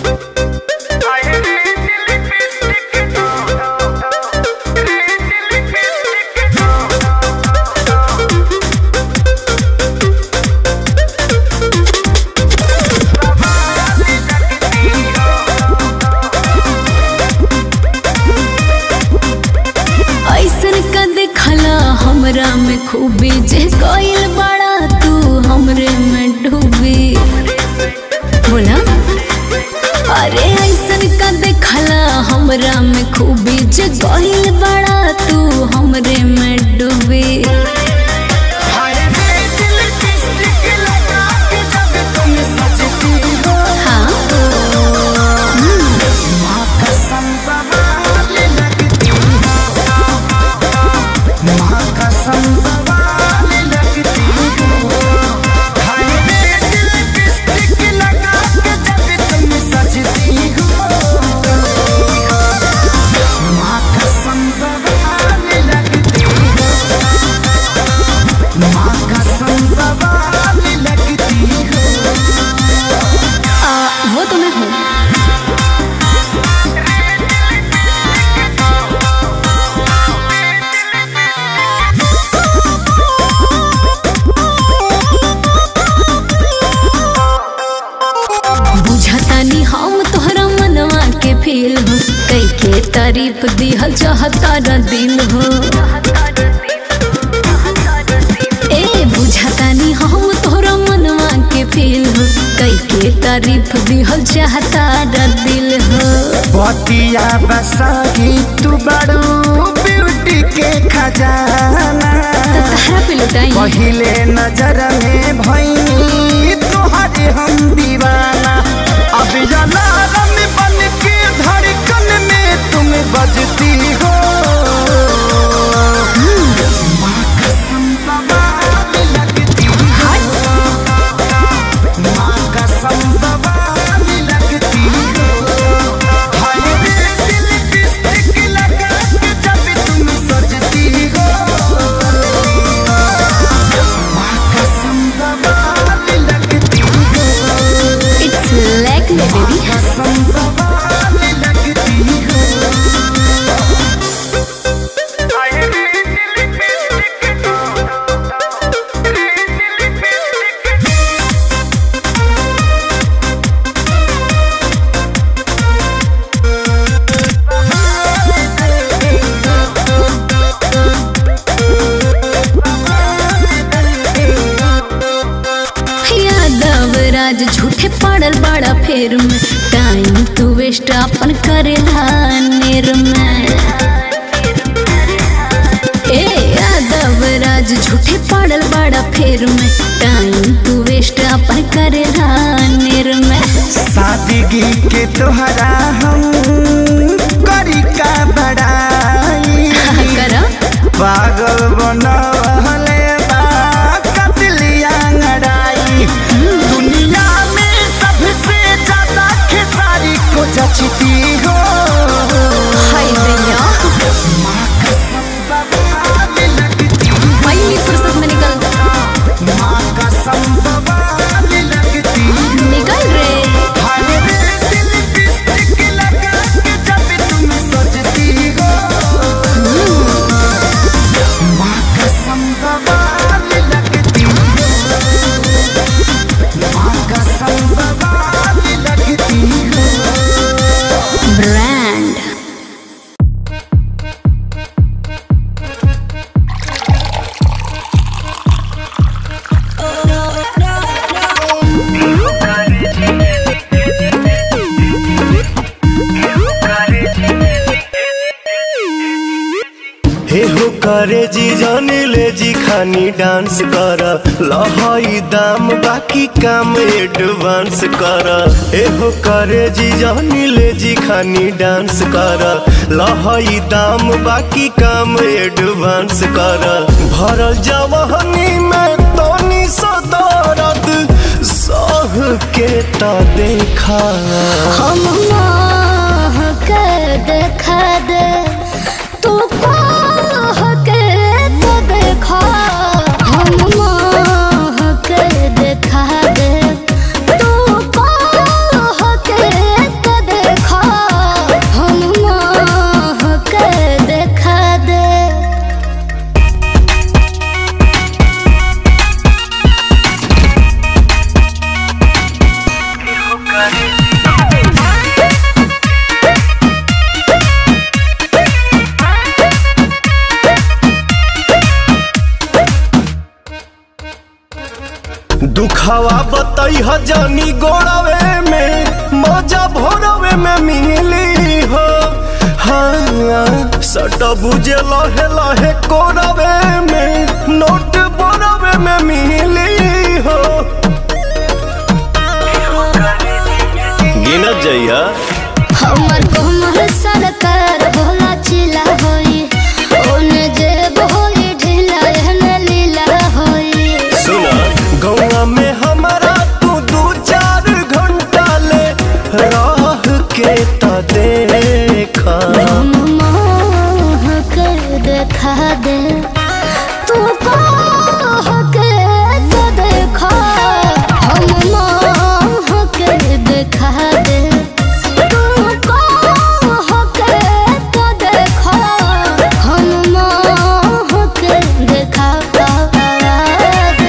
ऐसन का देखला हमरा में खूबी जे कोइल बड़ा तू हमरे में डूबी बोला अरे ऐसन का देखला हमरा में खूबी जे कोइल बड़ा तू हमरे में डूबी हाँ आ, वो तो मैं हूँ बुझतानी हम तोहरा मनवा के फील हो कई के तारीफ दिहल चाहता दिल हो ए बुझतानी हम तोहरा मनवा के फील हो कई के तारीफ दिहल चाहता दिल हो बतिया बसाही तू बड़ू ब्यूटी के खजाना तो तहरा पे लुटाई पहिले नजर में भैनी तोहरे हम दीवाना अब अलार्म बन के धड़कन में तुम बजती हो माँ कसम बवाल लगती हो माँ कसम बवाल लगती हो हाय रे दिल लिपस्टिक लगा के जब तुम सजती हो माँ कसम बवाल लगती हो इट्स लाइक मी बेबी कसम बवाल लगती हो यादव राज झूठे पड़ल बड़ा फेर में टाइम तू वेस्ट अपन करेला नेर में ए यादव राज झूठे पड़ल बड़ा फेर में टाइम तू वेस्ट अपन करेला नेर में सादगी के तोहरा हम करी का बड़ाई करा पागल बनवले बा कतलिया लड़ाई दुनिया में सबसे ज्यादा खेसारी को जचती हो हाय भैया माँ कसम बवाल लगती हो पहली फुर्सत में निकल माँ कसम बवाल लगती हो निकल रे हाय रे दिल लिपस्टिक लगा के जब तुम सजती हो माँ कसम बवाल लगती हो माँ कसम बवाल लगती हो ब्रांड हे हो करे जी जाने ले जी खानी डांस कर लहाई दाम बाकी काम एडवांस कर हे हो करे जी जाने ले जी खानी डांस कर लहाई दाम बाकी काम एडवांस कर भरल जवानी में तोनी सदारत सह के ता देखा हम मोह के देखा दे तू कह के तो देखा हम मोह के देखा दे तू कह के दुखावा बतई ह जानी गोड़वे में मजा भोरवे में मिली हो हाँ सट बुझे लहे लहे कोरवे में नोट बोरवे में मिली हो गिनत जइया हमर कोमल सरकार भोला चिला होई ओने जेब होई ढीला एहने लीला होई सुना गौवा में हमारा तू दू चार घंटा ले राह के त देखा हम मोह के देखा दे तू कह के तो देखा हम मोह के देखा दे तू कह के तो देखा हम मोह के देखा दे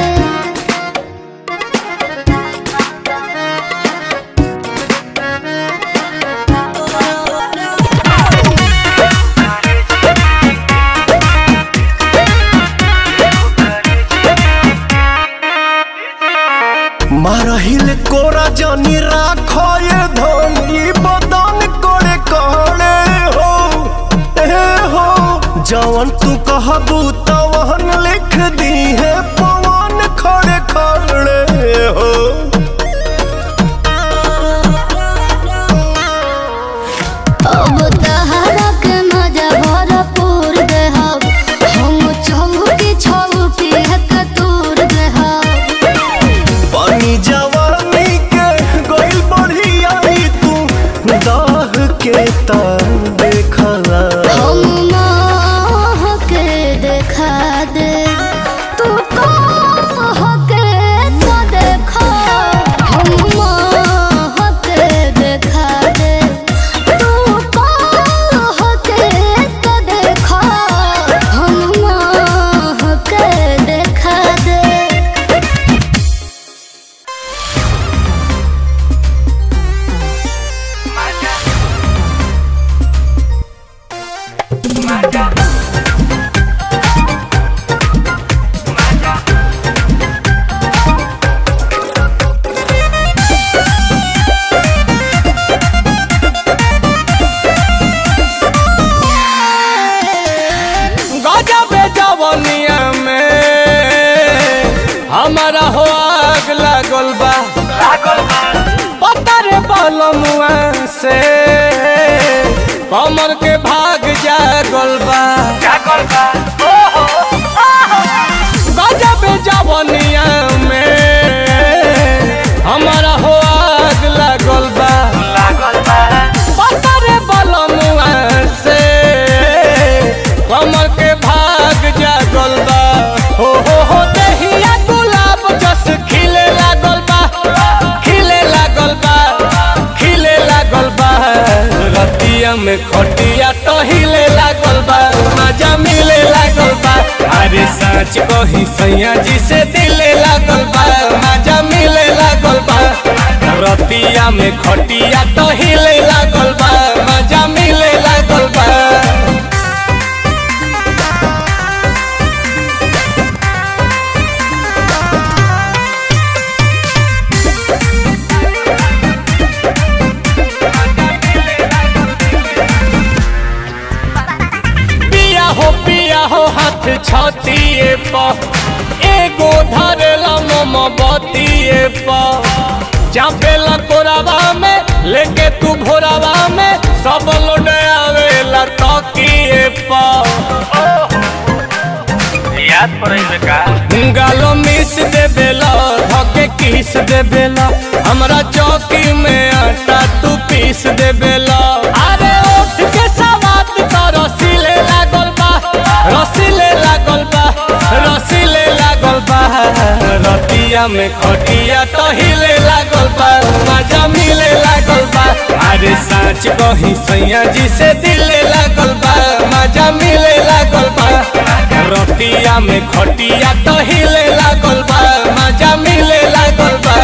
मारहिल कोरा जानी राखो ये धन ई बदन कोड़े कोड़े हो ए हो जवन तू कहबू तवन लिख दी है पवन खड़े खड़े हो अब तहरा के मजा भरपूर देहब हम चौकी छौकी हकतूर देहब पानी जवानी के गोइल बढ़िया तू दाह के ता देखला हम मोह के देखा दे तू कह के तो देखा हम मोह के देखा दे तू कह के तो देखा हम मोह के देखा दे गजबे जवनिया में हमारा हो आग लागल बा पतर बलमुआ से कमर के भाग जागल बा गजबे जवनिया में हमारा हो आग लागल बा पतर बलमुआ से कमर के भाग जागल बा हो हो हो दहिया गुलाब जस खिले लागल बा खिले लागल बा खिले लागल बा रतिया में खटिया टहिले लागल बा मजा मिले लागल बा अरे सच कही सैया जी से दिले लागल बा मजा मिले लागल बा रतिया में खटिया टहिले लागल बा मजा मिले लागल बा पिया हो पिया हो हाथ छतिए प एगो धरेला मम बतिए प चापेला कोरावा में लेके तू भोरावा में सब लोड आवेला तकिए प याद पड़े का गालो मिस दे बेला धके किस दे बेला हमरा चौकी में आटा तू पीस दे बेला अरे उठ के सवात तो रसीले लागल बा रसीले लागल बा रसीले लागल बा रतिया में खटिया तो हिले लागल बा मजा मिले लागल बा अरे साँच कही सैया जी से दिले लागल बा मजा मिले लागल बा रतिया में खटिया तो हिले लागल बा मजा मिले लागल बा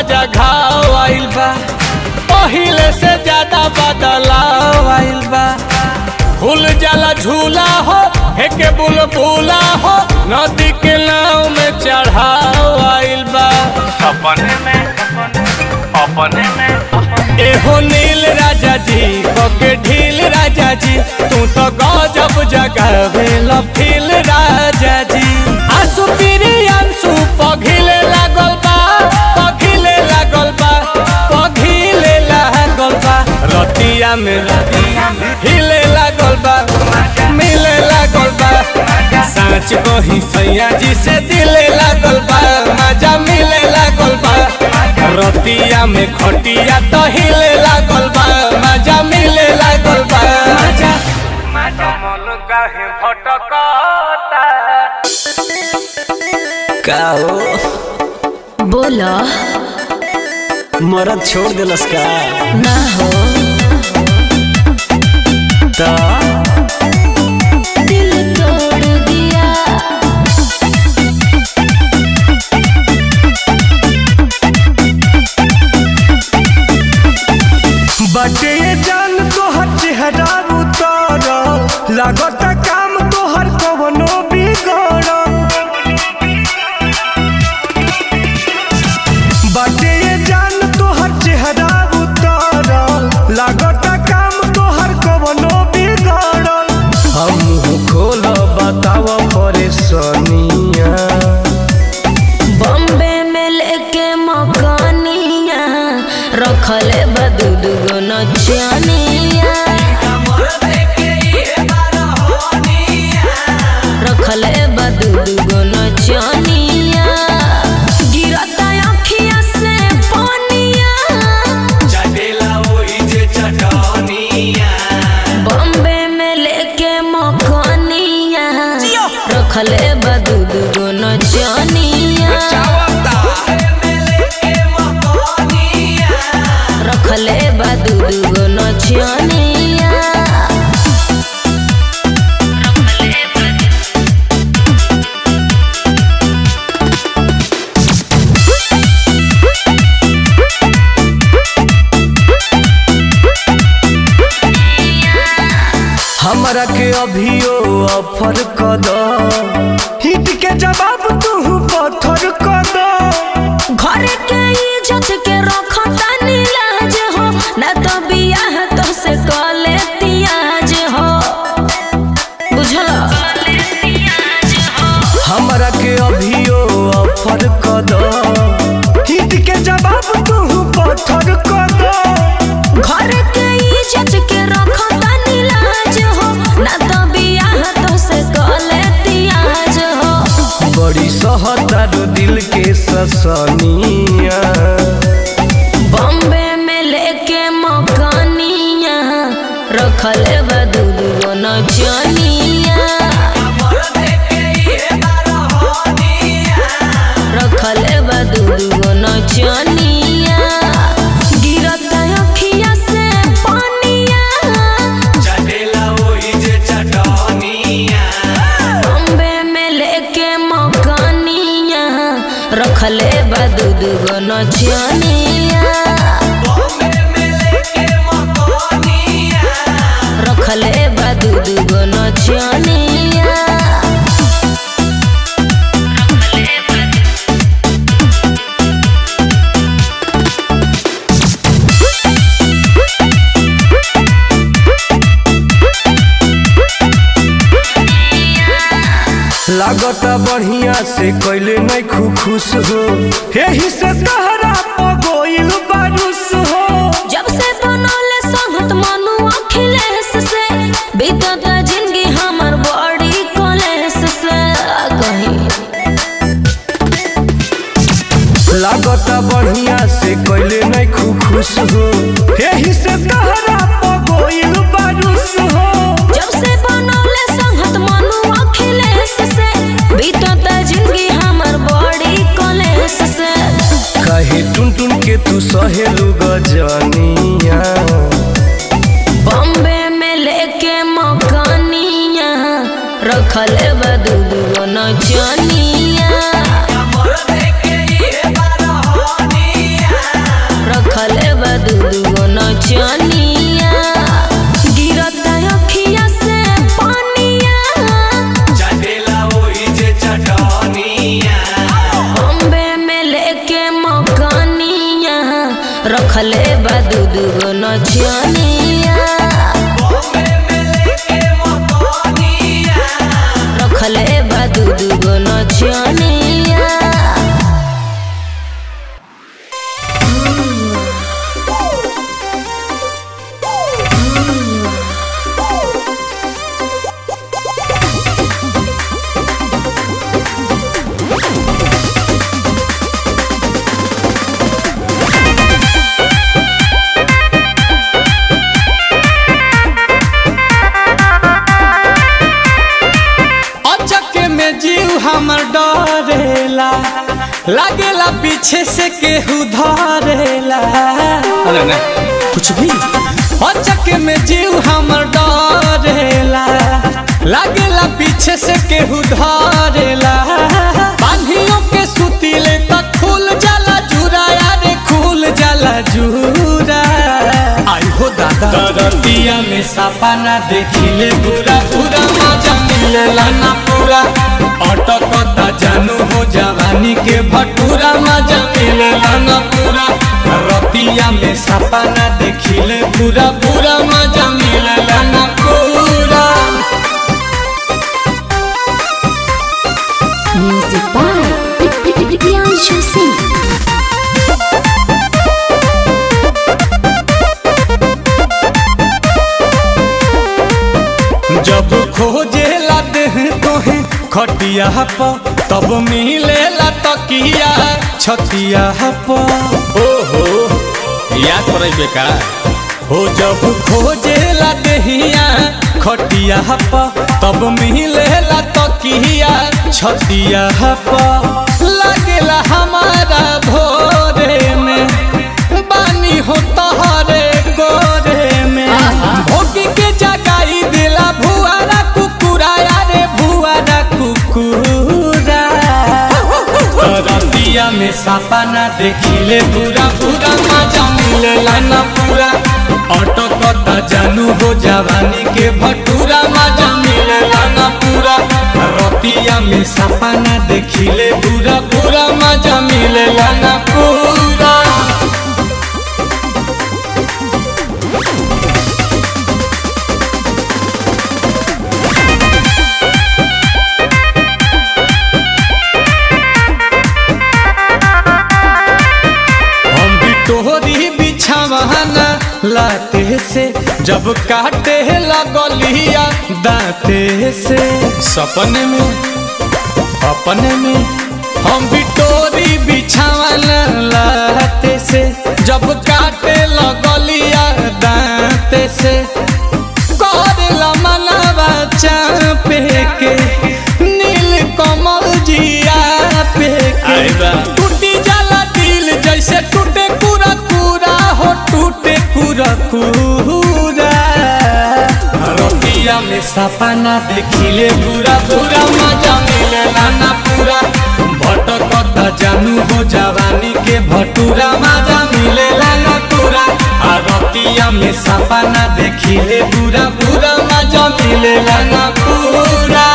ताजा घाव आइल बा पहिले से ज्यादा बदलाव आइल बा फूल जाला झूला हो हेके बुलबुला हो नदी के नाव में चढ़ाव आइल बा अपने में अपने में एहो नील राजा जी बगे ढील राजा जी तू तो गजब जगावे फील राजा जी आंसू पीरी आंसू पघिले लागल बा पघिले लागल बा पघिले लागल बा रतिया में हिले लागल बा मिले लागल बा साँच कही सैया जी से दिले लागल बा मजा मिले लागल बा रतिया में खटिया तो हिले लागल बा मजा मिले लागल बा मजा मन काहे भटकता का हो बोला मरद छोड़ दिलस का ना हो ता दिल तोड़ दिया बटे जान तोहर चेहरा उतर लागत काम तोहर कवनो बिगड़ बटे जान तोहर चेहरा उतर लागत काम तोहर कवनो बिगड़ हम खोल बताव परेशानिया बॉम्बे में लेके मकानिया रखले बदू दुगो नचनिया रखले बदू दुगो नचनिया गिरता अखिया से पानिया बॉम्बे में लेके मकानिया रखले बदू दुगो नचनिया रखले बदू दुगो नचनिया हमरा के अभियो ऑफर क द हिट के जवाब तू पत्थर क द घर के इज्जत के रखता नीलाज हो न तो बियाह तो से कले तियाज हो बुझल हमरा के अभियो ऑफर क द हिट के जवाब तू पत्थर क द घर के इज्जत के रखता नीलाज हो न तो बियाह तो से कले तियाज हो बड़ी सहतारू दिल के ससनिया बॉम्बे में लेके मकानिया रखले बदू दुगो नचनिया रखले बदू दुगो नचनिया गिरता अखिया से पानिया बॉम्बे में लेके मकानिया रखले बदू दुगो नचनिया रखले बदू दुगो नचनिया लागता बढ़िया से कैले नहीं खु खुश हो यही से तहरा पगोइल बारुस हो जब से बनौले संगत मनु अखिलेश से बीतत जिंदगी हमर बड़ी कलेश से कहीं लागता बढ़िया से कैले नहीं खु खुश हो यही से तहरा पगोइल बारुस हो जब से बनौले संगत मनु अखिलेश से बीतत जिंदगी हमर बड़ी कलेश से कहे टुन टुन के तू सहेलू गजनिया बॉम्बे में लेके मकानिया रखले बदू दुगो नचनिया रखले बा दू दू गो नचियनिया रखले बा दू दू गो नचियनिया अचक में जीव हमर डरेला लागेला पीछे से केहू धरेला अरे ना कुछ भी अचक में जीव हमर डरेला लागेला पीछे से केहू धरेला बांधियों के सुतीले तक खुल जाला जुरा यारे खुल जाला जुरा आई हो दादा दरतिया में सपना देखिले पूरा पूरा मजा मिलेला ना पूरा अटकता जानू हो जवानी के भटूरा मजा मिलेला ना पूरा रतिया में सपना देखिले पूरा पूरा मजा मिलेला ना पूरा Music by Priyanshu Singh. जब खोजे देह तोहे खटिया प तब मिलेला तकिया छतिया प ओहो याद पड़े बेका हो जब खोजे देहिया खटिया प तब मिलेला तकिया छतिया प लागेला हमारा भोरे में बानी हो तहरे गोरे में भोगी के जगाई दिला भुआरा कुकुरा यारे भुआरा कुकुरा रतिया में सपना देखिले पूरा पूरा मजा मिलेला ना पूरा अटकता जानू हो जवानी के भटूरा मजा मिलेला ना पूरा रतिया में सपना देखिले पूरा पूरा मजा मिलेला ना पूरा हम भी तोहरी बिछावाना लाते से जब काटे लगलिया दाते से सपने में अपने में हम भी तोरी बिछावाना लाते से जब काटे लगलिया दाते से करेला मनवा चापे के नील कमल जिया पे के टूटी जाला दिल जैसे टूटे पूरा पूरा हो टूटे पूरा पूरा रतिया में सपना देखिले पूरा पूरा मजा मिलेला ना पूरा भटकता जानू हो जवानी के भटूरा मजा मिलेला ना पूरा आ रतिया में सपना देखिले पूरा पूरा मजा मिलेला ना पूरा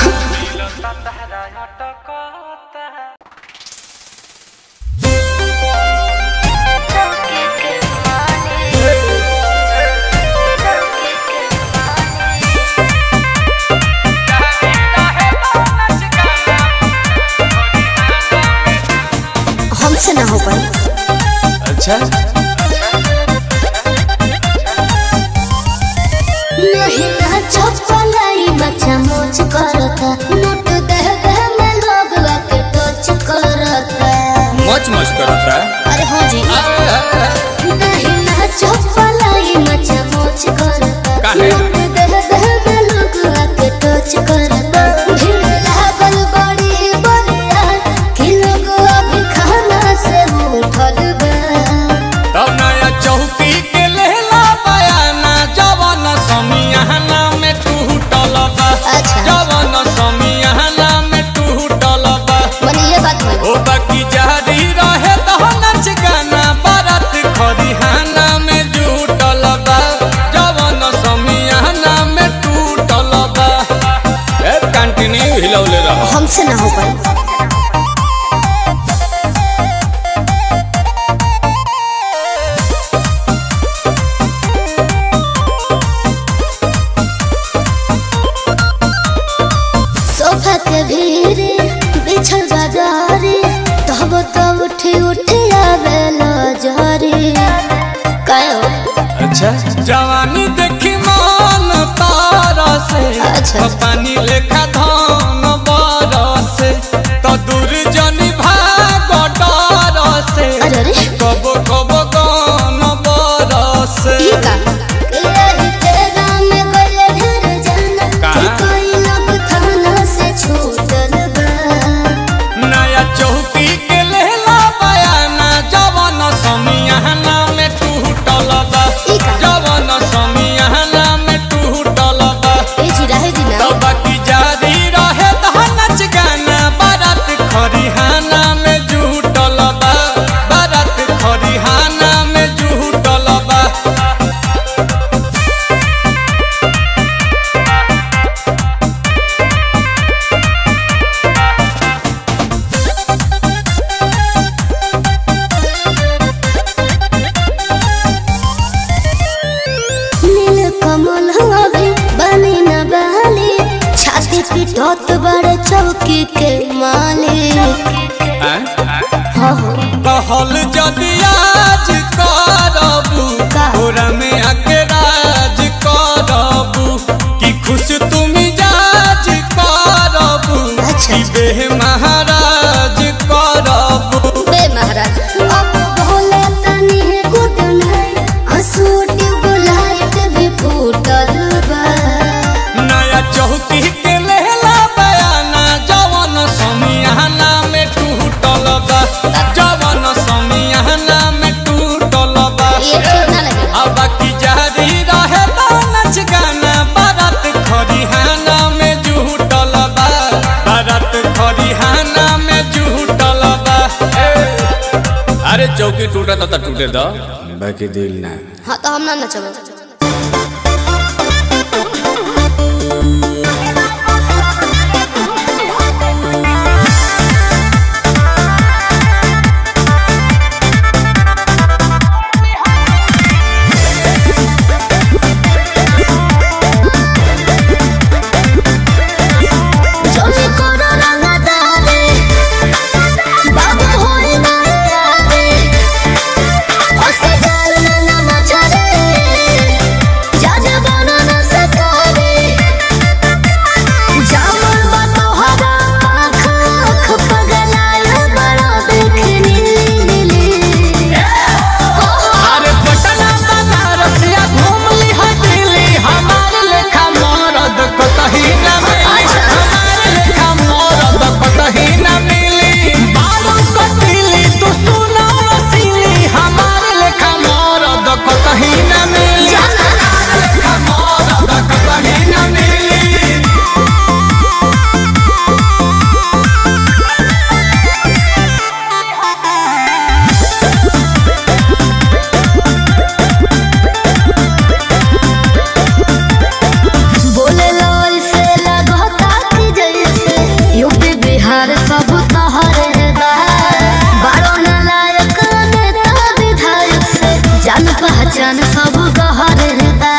हमसे ना हो पाई अच्छा नहीं ना चपलाई बच्चा मोच करता नोट दे दे में लोग के टच करता मच मच करता अरे हाँ जी नहीं ना चपलाई बच्चा मोच करता काहे? नोट दे दे में लोग के टच करता भीड़ लागल बड़ी बड़िया कि लोग अभी खाना से उठल बा तब नया चौकी के लेला बयाना जवन समियाना में टूटल बा अच्छा। जवन समियाना में टूटल बा मने ये बात हुई ओ बाकी जारी रहे तो नच गाना बारात काय हो अच्छा जवानी देखी मन तारा से अच्छा। तो पानी लेखा धन बरसे तो दूर जनी भाग डर से अरे अरे कबो कबो गन बरसे ई का यही तेरा में गले ढेर जाना का? कि कोई लोग थाना से छूटल बा नया चौकी के लेला बयाना जवन समियाना में टूटल बा ई का? जवन समियाना में टूटल बा ए जी रहे जी ना तो बाकी जारी रहे तो नच गाना बारात खरिहाना में जुटल बा बारात खरिहाना में जुटल बा नील कमल हवे बनी न बहली छाती पिटत बड़े चौकी के मालिक हो हो कहल जदि आज करबू का? ओरा में आके राज करबू कि खुश तुम जाज करबू अच्छा, कि अच्छा। बेह महाराज करबू बे महाराज अब भोले तनी गुड नाइट हंसूट बुलाइट भी फूटल बा नया चौकी के लेला बयाना जवन समियाना में टूटल बा जवन समियाना में टूटल बा ये ठीक ना लगे अब बाकी जारी रहे तो नच गाना बारात खरिहाना में जुटल बा बारात खरिहाना में जुटल बा अरे चौकी टूटा तो टूटे दो बाकी दिल ना हाँ तो हम ना नचब জমি করো রঙদারে বাবু হই না আগে অসে জাল না না মাছারে যা যা বানা না সকারে জামল বা তোহারা আখ আখ পগলায় বড় দেখনি নীলি अरे पटना बनारसिया घूम ली है दिल्ली हमार लेखा मरद को कहीं ना मिली हमार लेखा मरद को कहीं ना मिली बालों को दिल्ली तू सुना रसीली हमार लेखा मरद को कहीं ना मिली हमार लेखा मरद को कहीं ना मिली बोले लो ऐसे लगता कि जैसे यूपी बिहार सब तहरे बा बारो न लायक नेता विधायक से जान पहचान सब गहरे बा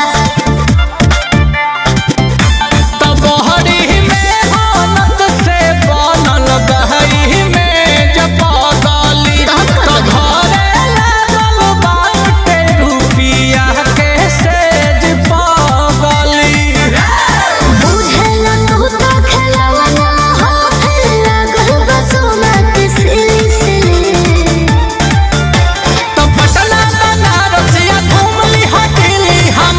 तब हरी में हालत से बनल गहरी में जब गली तो घरे लागल बाटे रुपिया के सेज पागली बुझे न तू तो खेलवना हो लगल बसों के सिली सिली तो पटना बनारसिया घूमली हटिली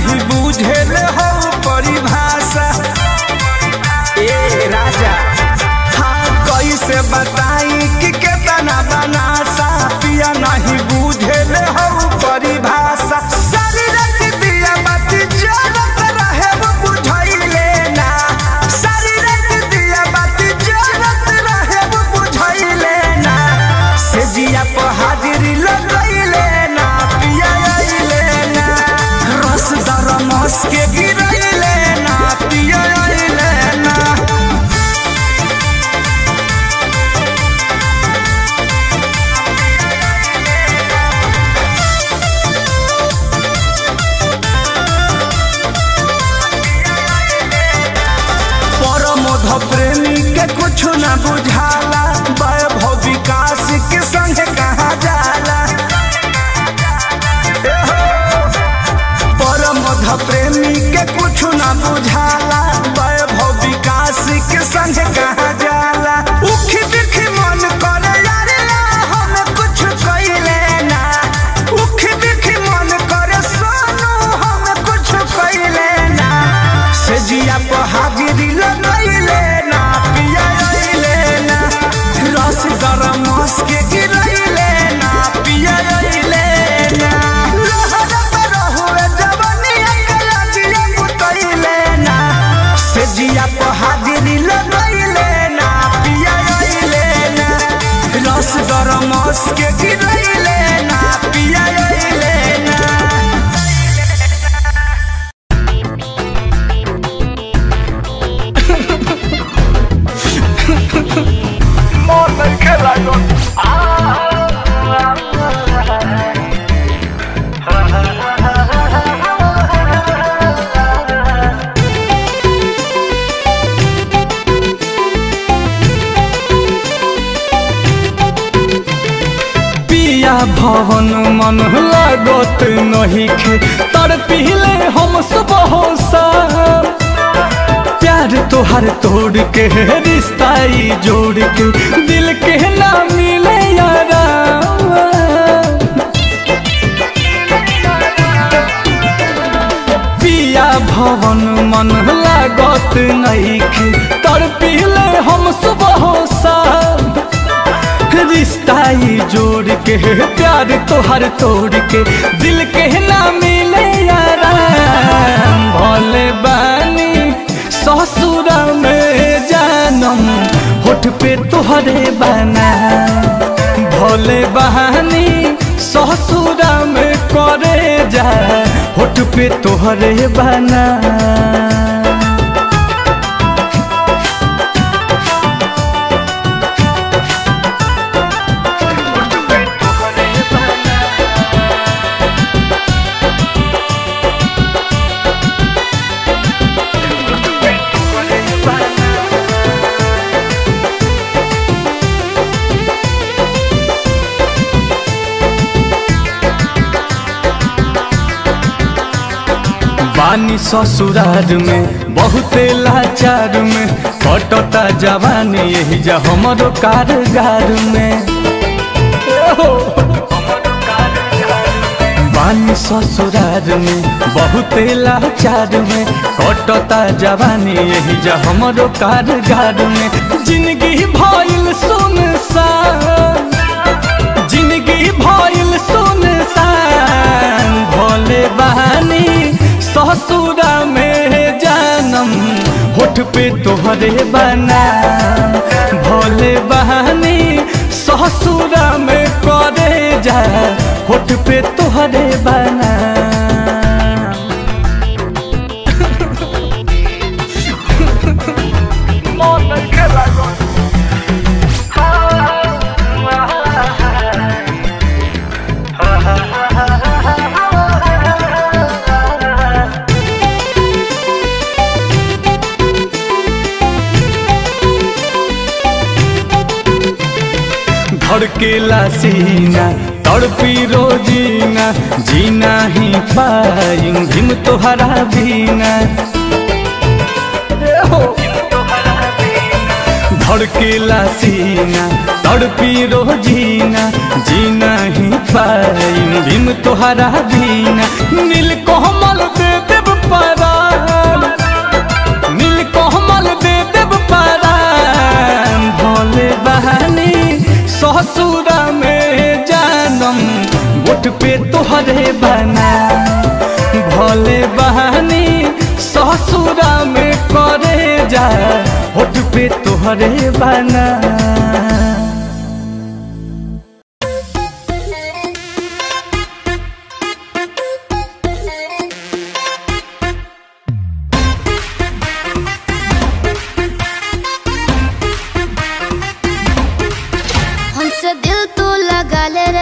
नहीं बुझेल हो परिभाषा ए राजा हाँ कैसे बताई कि केतना बनासा पिया नहीं बुझेल हो परिभाषा शरीर दिया बाती जलत रहे वो बुझैले ना शरीर दिया बाती जलत रहे वो बुझैले ना से जिया पर हाजिरी लगैले ना पिया अइले ना रस दरमस के गिरैले ना पिया अइले ना परमोध प्रेमी के कुछ न बुझाला वैभव विकास के संग कहा जाला ए हो। परमोध प्रेमी के कुछ न बुझाला वैभव विकास के संग कहा जाला उखी दिखी मन करे यार ला हम कुछ कइले ना उखी दिखी मन करे सोनू हम कुछ कइले ना से जिया पर हाजिरी लगैले ना पिया अइले ना रस गरम मस के गिरैले ना पिया अइले ना लहर पर हुए जवनिया के लजिया बुतैले ना से जिया पर हाजिरी लगैले ना पिया अइले ना रस गरम मस के गिरैले ना पिया अइले ना पिया भवन मन लागत नहीं खे तर पीले हम सब होसा प्यार तोहर तोड़ के रिश्ता ई जोड़ के दिल के ना मिले यारा पिया भवन मन लागत नहीं खे तर पीले हम सुबह सा रिश्ता ही जोड़ के प्यार तोहर तोड़ के दिल के ना मिले यारा भोले बानी ससुर में जानम होठ पे तोहरे बना भोले बहानी ससुर में करे जा होठ पे तोहरे बना बानी ससुरार में बहुते लाचार में कटता जवानी यही जा हमरो कारगार में हो। बानी ससुरार में बहुते लाचार में कटता जवानी यही जा हमरो कारगार में जिंदगी भइल सुनसान जिंदगी भइल सुनसान भोले बहानी ससुरा में जानम होठ पे तोहरे बना भोले बहानी ससुरा में करे जा होठ पे तोहरे बना धड़केला सीना तड़पी रोजीना जीना ही पाई हिम तोहरा बीना धड़केला सीना तड़पी रोजीना जीना ही पाई बिन तोहरा बीना नील कोमल दे देव बहानी ससुरा में जानम मुठ पे तोहरे बना भोले बहानी ससुरा में करे जा होठ पे तोहरे बना हमसे दिल तो लगा ले रे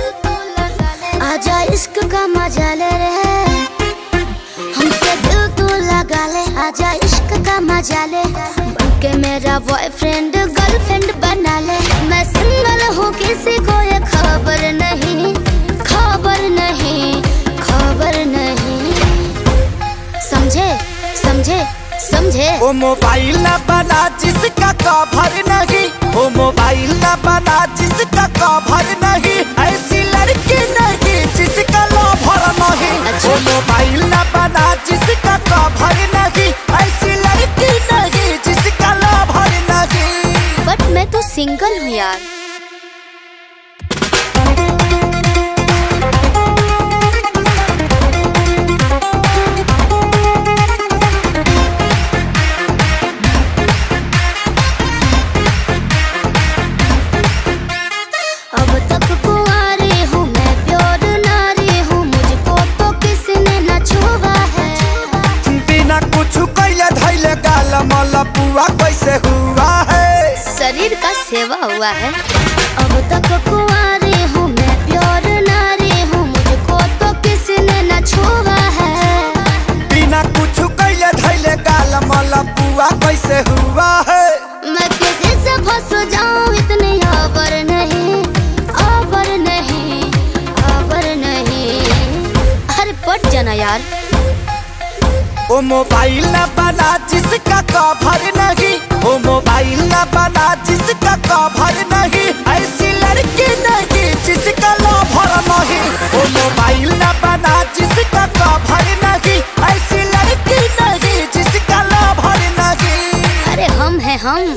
आजा इश्क का मजा ले रे हमसे दिल तो लगा ले आजा इश्क का मजा ले बनके मेरा बॉयफ्रेंड गर्लफ्रेंड बना ले मैं सिंगल हूँ किसी को ये खबर नहीं खबर नहीं खबर नहीं समझे समझे समझे वो मोबाइल न बना जिसका कवर नहीं वो मोबाइल न बना जिसका कवर नहीं ऐसी लड़की नहीं जिसका लवर नहीं अच्छा। वो मोबाइल न बना जिसका कवर नहीं ऐसी लड़की नहीं जिसका लवर नहीं बट मैं तो सिंगल हूँ यार अब तक कुंवारी हूँ मैं प्योर नारी हूँ मुझको तो किसने न छुआ है बिना कुछ कैले धैले गाल मल पुआ कैसे हुआ है शरीर का सेवा हुआ है अब तक कुंवारी हूँ मैं प्योर नारी हूँ मुझको तो किसने न छुआ है बिना कुछ कैले धैले गाल मल पुआ कैसे हुआ है मैं किसी से फंस जाऊं इतनी आबर नहीं आबर नहीं आबर नहीं अरे पट जाना यार वो मोबाइल न बना जिसका कवर नहीं वो मोबाइल न बना जिसका कवर नहीं ऐसी लड़की नहीं जिसका लवर नहीं वो मोबाइल न बना जिसका कवर नहीं ऐसी लड़की नहीं जिसका लवर नहीं अरे हम हैं हम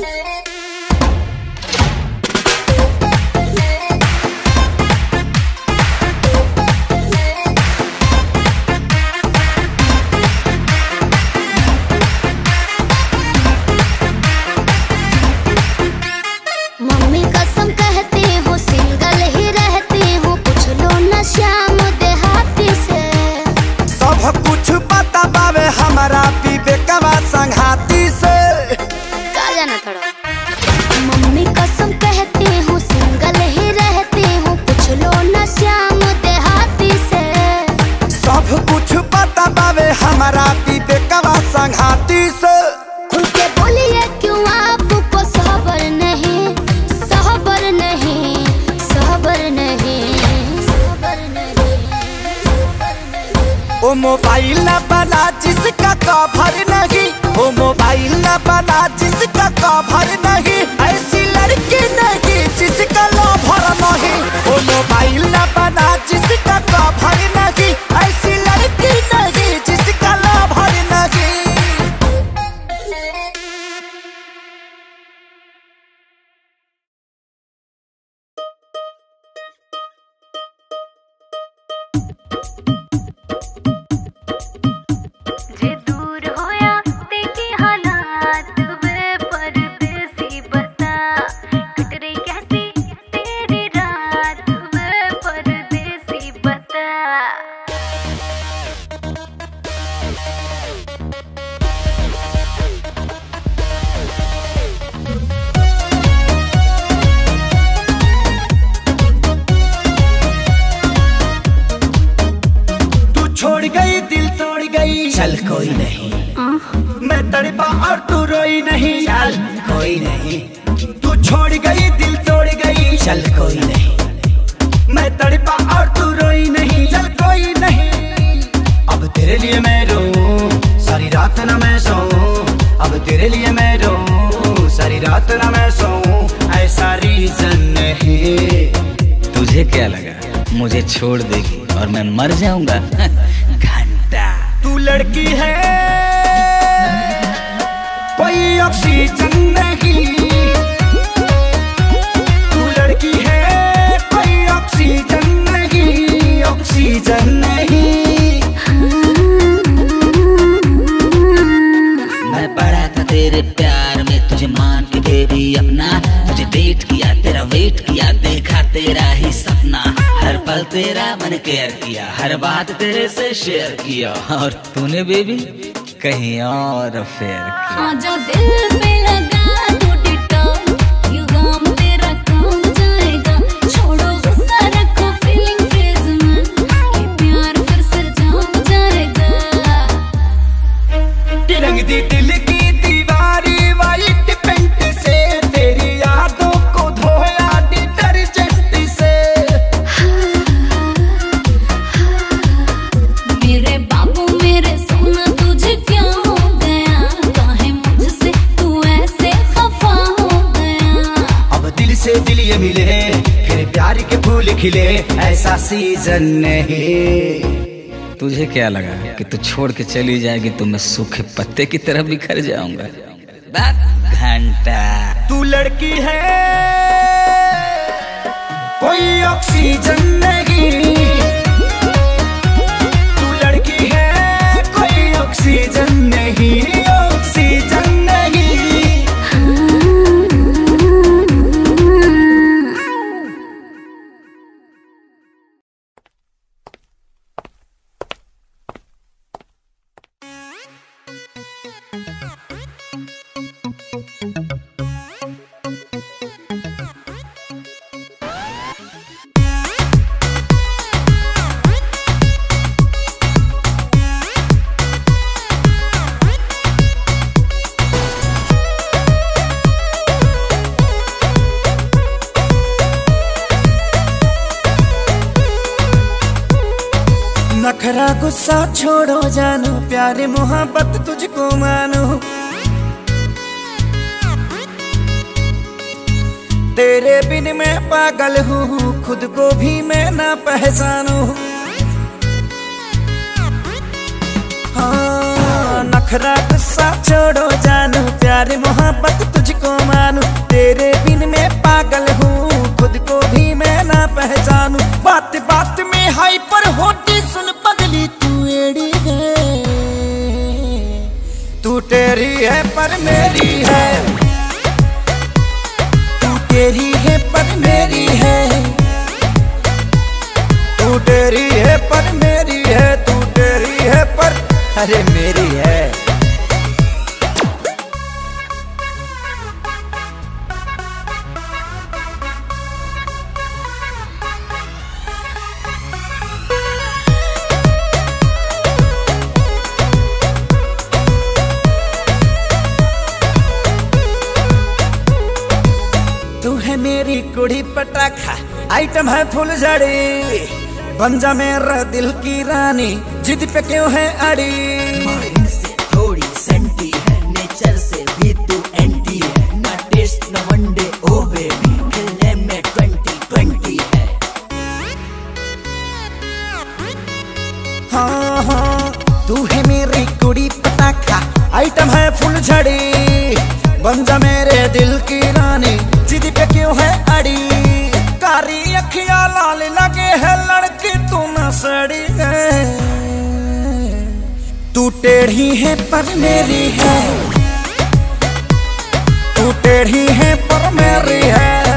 मम्मी कसम कहती हूँ सिंगल ही रहती हूँ पूछ लो न श्याम देहाती से सब कुछ पता बावे हमारा विवेकवा संघाती से का जाना थोड़ा मम्मी कसम कहती हूँ सिंगल ही रहती हूँ पूछ लो न श्याम देहाती से सब कुछ पता बावे हमारा विवेकवा संघाती से खुल के बोलिए क्यों आपको सबर नहीं सबर नहीं सबर नहीं सबर नहीं सबर नहीं वो मोबाइल न बना जिसका कवर नहीं वो मोबाइल न बना जिसका कवर नहीं ऐसी लड़की नहीं जिसका लवर नहीं वो मोबाइल न बना जिसका कवर नहीं ऐसी लड़की नहीं जिसका लवर नहीं जे दूर होया तेकी हालात वे परदेसी बता कट रही कैसी तेरी रात वे परदेसी बता तू छोड़ गई दिल तोड़ गई चल कोई नहीं मैं तड़पा और तू रोई नहीं चल कोई नहीं तू छोड़ गई दिल तोड़ गई चल कोई नहीं मैं तड़पा और तू रोई नहीं चल कोई नहीं अब तेरे लिए मैं रो सारी रात ना मैं सो अब तेरे लिए मैं रो सारी रात ना मैं सो ऐसा रीजन नहीं तुझे क्या लगा मुझे छोड़ देगी और मैं मर जाऊंगा घंटा तू लड़की है कोई ऑक्सीजन नहीं वेट किया देखा तेरा ही सपना हर पल तेरा मन केयर किया हर बात तेरे से शेयर किया और तूने बेबी कहीं और फेयर किया आजा दिल पे लगा दो डिटॉल यू गम तेरा काम जाएगा छोड़ो गुस्सा रखो फीलिंग फेज में ये प्यार फिर से जाम जाएगा रंग दी दिल की दीवारी वाइट पेंट से तेरी यादों को धोया डिटर्जेंट से मेरे बाबू मेरे सोना तुझे क्या हो गया काहे मुझसे तू ऐसे खफा हो गया अब दिल से दिल ये मिले फिर प्यार के फूल खिले ऐसा सीजन नहीं तुझे क्या लगा कि तू छोड़ के चली जाएगी तो मैं सूखे पत्ते की तरह बिखर जाऊंगा बात घंटा तू लड़की है कोई ऑक्सीजन नहीं तू लड़की है कोई ऑक्सीजन नहीं ऑक्सीजन नहीं नखरा गुस्सा छोड़ो जानो प्यारे मोहब्बत तुझको मानो तेरे बिन मैं पागल हूँ खुद को भी मैं ना पहचानू हाँ नखरा गुस्सा छोड़ो जानो प्यारे मोहब्बत तुझको मानो तेरे बिन मैं पागल हूँ खुद को भी मैं ना पहचानू बात बात में हाइपर होती सुन पगली तू एड़ी है तू तेरी है पर मेरी है तू तेरी है पर मेरी है तू तेरी है पर मेरी है तू तेरी है पर अरे मेरी है तू है मेरी कुड़ी पटाखा आइटम है फुल झड़ी बन जा मेरा दिल की रानी जिद पे क्यों है अड़ी से थोड़ी सेंटी है नेचर से भी तू एंटी है ना टेस्ट ना वनडे ओ बेबी खेलने में ट्वेंटी ट्वेंटी है हाँ हाँ तू है मेरी कुड़ी पटाखा आइटम है फुल झड़ी बन जा मेरे दिल की रानी जिद पे क्यों है अड़ी कारी अखियां लाल लगे है लड़की तू न सड़ी है तू टेढ़ी है पर मेरी है तू टेढ़ी है पर मेरी है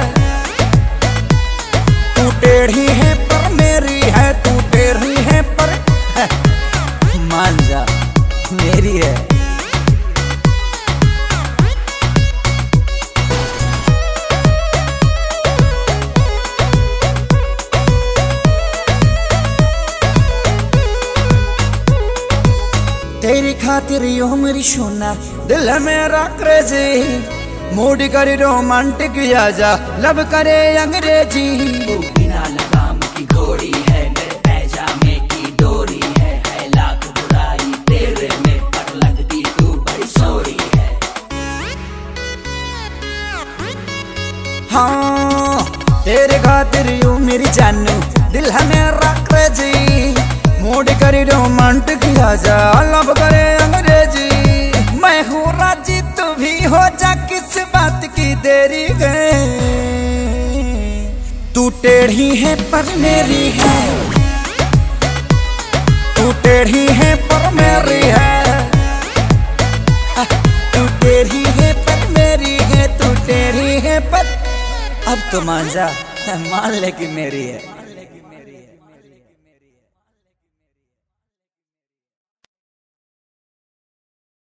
तू टेढ़ी है पर मेरी है तू टेढ़ी है पर मान जा मेरी है तेरी खातिर यो मेरी सोना दिल है मेरा क्रेजी मूड कर रोमांटिक आजा लब करे अंग्रेजी तू बिना लगाम की घोड़ी है मेरे पैजामे की डोरी है है लाख बुराई तेरे में पर लगती तू बड़ी सोरी है हाँ तेरे खातिर यू मेरी जानू दिल है मेरा क्रेजी मूड करे रोमांटिक आजा लब करे अंग्रेजी मैं हूँ राजी तू भी हो जा किस बात की देरी है तू टेढ़ी है पर मेरी है तू टेढ़ी है पर मेरी है तू टेढ़ी है पर मेरी है तू टेढ़ी है पर अब तो मान जा मान ले कि मेरी है